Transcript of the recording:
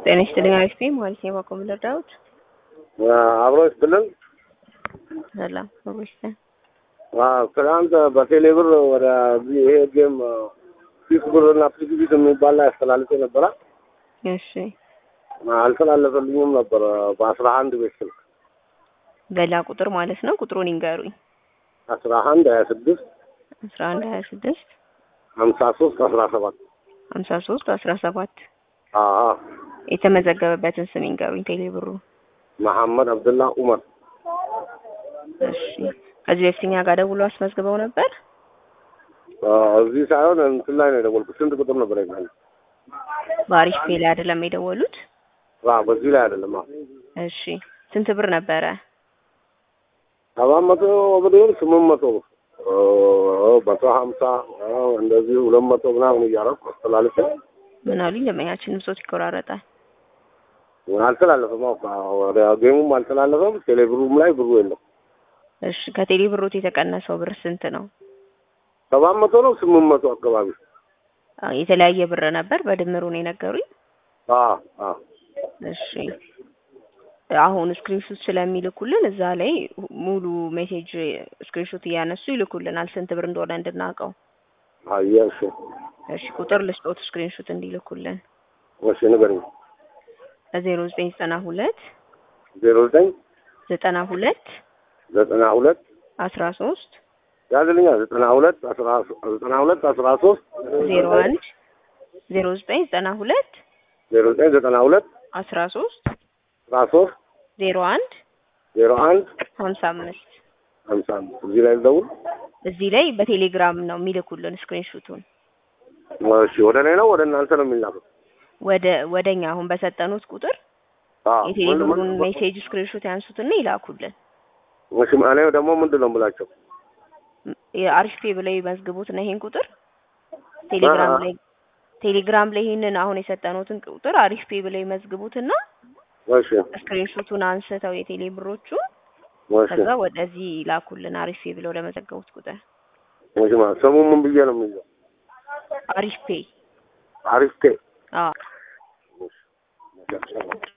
ጤና ይስጥልኝ። አሪፍ ነኝ። ማለት ነው ባቆም ልርዳዎት? አብሮች ብልን ሰላም አብሮች ትናንት በቴሌ ብር ወደ ይሄ ጌም ፊስ ብር እና ፊስ የሚባል ላይ አስተላልፌ ነበረ። እሺ አልተላለፈልኝም ነበር በአስራ አንድ ቤት ስልክ በላ ቁጥር ማለት ነው። ቁጥሩን ይንገሩኝ። አስራ አንድ ሀያ ስድስት አስራ አንድ ሀያ ስድስት ሀምሳ ሶስት አስራ ሰባት ሀምሳ ሶስት አስራ ሰባት አዎ የተመዘገበበትን ስም ይንገሩኝ። ቴሌ ብሩ መሐመድ አብድላ ኡመር እሺ ከዚህ በፊት እኛ ጋር ደውሎ አስመዝግበው ነበር። እዚህ ሳይሆን እንትን ላይ ነው የደወልኩት። ስንት ቁጥር ነበር ይላል? በአሪፍ ፔ ላይ አይደለም የደወሉት? በዚህ ላይ አይደለም። አዎ እሺ ስንት ብር ነበረ? ሰባት መቶ ብር ይሁን ስምንት መቶ ብር መቶ ሀምሳ እንደዚህ ሁለት መቶ ምናምን እያደረኩ አስተላልፌ ምን አሉኝ? ደንበኛችን ብሶት ይቆራረጣል። አልተላለፈም። ወደ ጌሙም አልተላለፈም። ቴሌብሩም ላይ ብሩ የለም። እሺ ከቴሌ ብሮት የተቀነሰው ብር ስንት ነው? ሰባት መቶ ነው ስምንት መቶ አካባቢ የተለያየ ብር ነበር። በድምሩ ነው የነገሩኝ። አዎ አዎ እሺ አሁን ስክሪንሾት ስለሚልኩልን እዛ ላይ ሙሉ ሜሴጅ ስክሪንሾት እያነሱ ይልኩልናል፣ ስንት ብር እንደሆነ እንድናውቀው። አየህ እሺ እሺ ቁጥር ልስጦት ስክሪንሾት እንዲልኩልን እሺ ንገረኝ። ዜሮ ዘጠኝ ዘጠና ሁለት ዜሮ ዘጠኝ ዘጠና ሁለት ዘጠና ሁለት አስራ ሶስት ያዝልኛ ዘጠና ሁለት አስራ ዘጠና ሁለት አስራ ሶስት ዜሮ አንድ ዜሮ ዘጠኝ ዘጠና ሁለት ዜሮ ዘጠኝ ዘጠና ሁለት አስራ ሶስት አስራ ሶስት ዜሮ አንድ ዜሮ አንድ ሀምሳ አምስት ሀምሳ አምስት እዚህ ላይ ልደውል። እዚህ ላይ በቴሌግራም ነው የሚልኩልን ስክሪንሹቱን። እሺ ወደ እኔ ነው ወደ እናንተ ነው የሚላከው? ወደ ወደኛ አሁን በሰጠኑት ቁጥር አዎ የቴሌብሩን ሜሴጅ ስክሪንሾት ያንሱትና ይላኩልን። እሺ እኔ ደግሞ ምንድን ነው የምላቸው? የአሪፍ ፔ ብለው ይመዝግቡት እና ይሄን ቁጥር ቴሌግራም ላይ ቴሌግራም ላይ ይሄንን አሁን የሰጠኑትን ቁጥር አሪፍ ፔ ብለው ይመዝግቡትና እሺ ስክሪንሾቱን አንስተው የቴሌ ብሮቹ እሺ ከዛ ወደዚህ ይላኩልን አሪፍ ፔ ብለው ለመዘገቡት ቁጥር እሺ ማለት ስሙ ምን ብዬ ነው የሚይዘው? አሪፍ ፔ አሪፍ ቴ አዎ